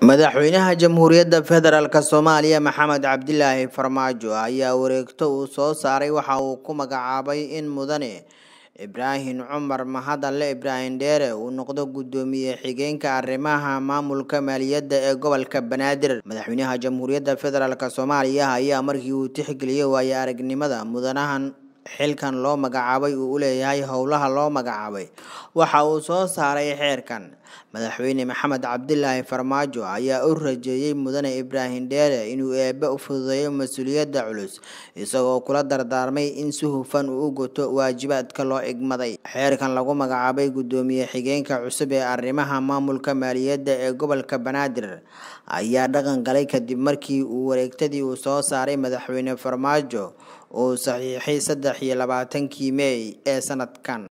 madaxweynaha jamhuuriyadda federaalk soomaaliya maxamed cabdilaahi farmaajo ayaa wareegto uu soo saaray waxa uu ku magacaabay in mudane ibraahim cumar mahadalle ibraahim dheere uu noqdo guddoomiye xigeenka arrimaha maamulka maaliyadda ee gobolka banaadir madaxweynaha jamhuuriyadda federaalk soomaaliya ayaa markii uu tixgeliyey waayo aragnimada mudanahan xilkan loo magacaabay uu u leeyahay howlaha loo magacaabay waxa uu soo saaray xeerkan madaxweyne maxamed cabdilaahi farmaajo ayaa u rajeeyey mudane ibraahim dheere inuu eebbe u fududeeyo mas-uuliyadda culus isagoo kula dardaarmay in si hufan uu u guto waajibaadka loo igmaday xeerkan lagu magacaabay guddoomiye xigeenka cusub ee arrimaha maamulka maaliyadda ee gobolka banaadir ayaa dhaqan galay kadib markii uu wareegtadii uu soo saaray madaxweyne farmaajo uu saxiixay saddex iyo labaatankii meey ee sanadkan